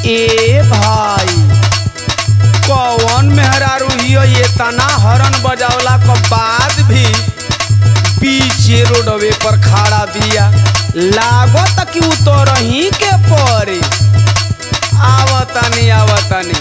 ए भाई कौन मेहरारू हियो ये तना हरन बजावला के बाद भी पीछे रोडवे पर खड़ा बिया लागत कि उतरही के पड़े आवतनी आवतनी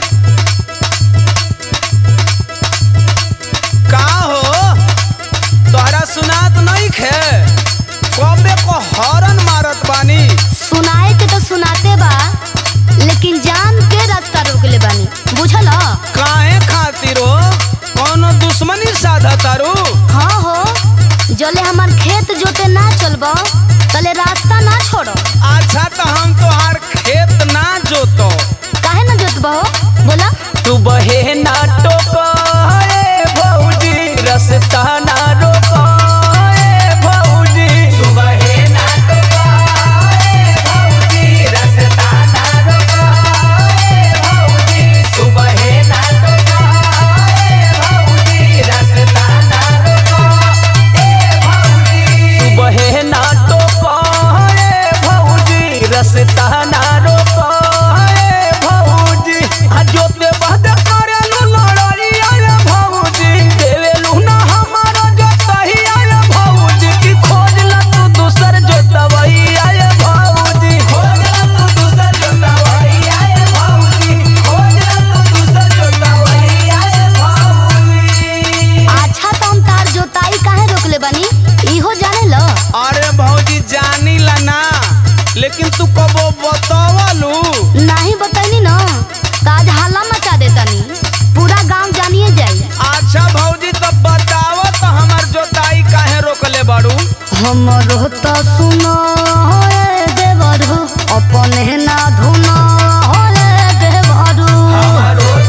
का हो तोहरा सुनात नहीं खे कबे को हरन मारत बानी सुनाए के तो सुनाते बा लेकिन जान के रास्ता रोक ले बानी बुझल ह? काहे खातिर हो कौनो दुश्मनी साधा तारू हाँ हो जले हमार खेत जोते ना चलबो तले रास्ता ना छोड़ो अच्छा तो हम तोहार खेत ना जोतो काहे ना जोतबो बोला तू बहे ना टोको ए भौजी रस्ता ना रोको ए भौजी तू बहे ना टोको ए भौजी रस्ता ना रोको ए भौजी तू बहे ना टोको ए भौजी रस्ता ना रोको ए भौजी तू बहे ना टोको ए भौजी रस्ता ना रोको ए भौजी आ जोते बहद करेलु लड़ाई आए भौजी देवेलु ना हमारा जोतही आए भौजी की खोजला तू दूसर जोतवई आए भौजी खोजला तू दूसर जोतवई आए भौजी खोजला तू दूसर जोतवई आए भौजी अच्छा तो हम तार जोताई काहे रोक ले बानी इहो जाने लो अरे भौजी जानी ला ना लेकिन तू कबो बतावलू नहीं बताइनी ना काज हाला मचा देतानी पूरा गांव जानिए जाई अच्छा भौजी तो बताओ तो हमार जोताई काहे रोकले बाड़ू हमरो तो सुनो होए देवरू अपने ना धुनो होए देवरू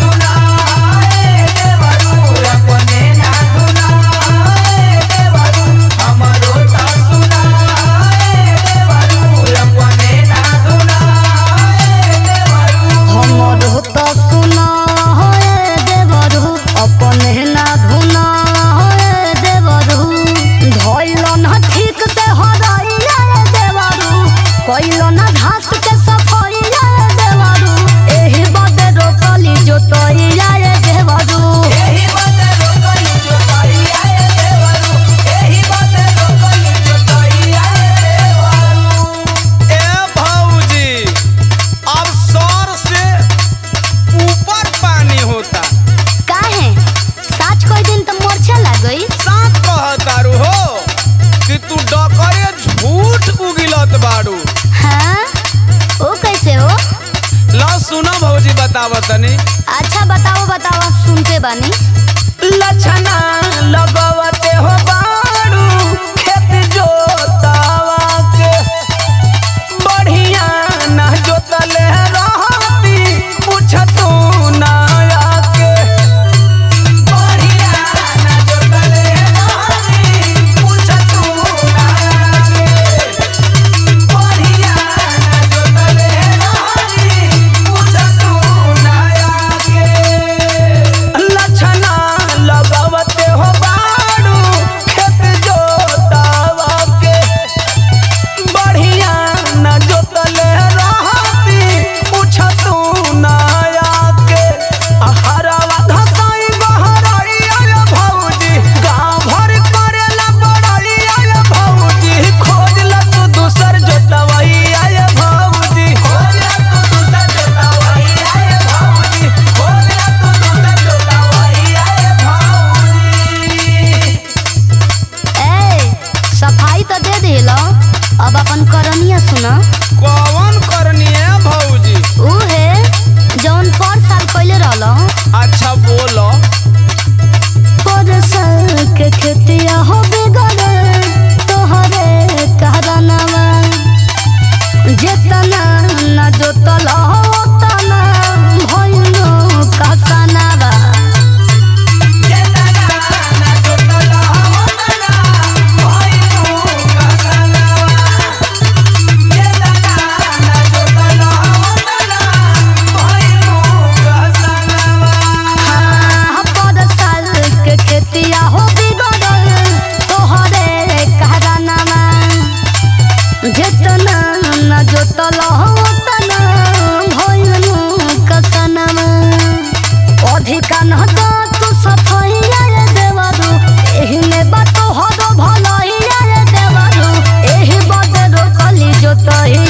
हमरो तो सुनो होए देवरू अपने ना धुनो होए देवरू धइलो ना ठीक से हराइया रे देवरू कइलो ना घास के सफाइया रे देवरू एही बदे रोकली जोतइया रे देवरू ए भौजी अब सर से ऊपर पानी होता काहे साच कोई दिन तो मोर्छा लागई साथ कहतारू हो कि तू डकरे झूठ उगिलत बाड़ू हाँ ओ कैसे हो ला सुनो भौजी बतावतनी अच्छा बताओ बताओ सुनते बानी लछना लगवते हो बाड़ू खेत जोतावा के बढ़िया ना जोतले रहती पूछतू ना आके बढ़िया ना जोतले रहती पूछतू ना आके बढ़िया ना जोतले रहती पूछतू ना आके लछना लगवते हो बाड़ू खेत जोतावा के बढ़िया न जोतले रहती पूछतू ना आके हरावा घसाई बहराई आय भौजी गाँव भर करेला बड़ाई आय भौजी खोजला तू दूसर जोतवाई आय भौजी खोजला तू दूसर जोतवाई आय भौजी खोजला तू दूसर जोतवाई आय भौजी ए सफाई तो दे दिलो अब अपन करनिया सुना कौन करनी है भौजी ऊ है जौन पर साल पहले रहलो अच्छा बोलो पर साल के खेतिया हो बिगड़े तोहरे कहरनवा जेतना ना जोतल ओतना भइलो कसनवा हाँ, पर साल के खेतिया हो बिगड़ल तोहरे कहरनवा जेतना न जोतल तना भइलनु कसनमा अधिका न तो तू सफैया रे देवरू एही में बात हरो भलैया रे देवरू एही बदरो कली जोतही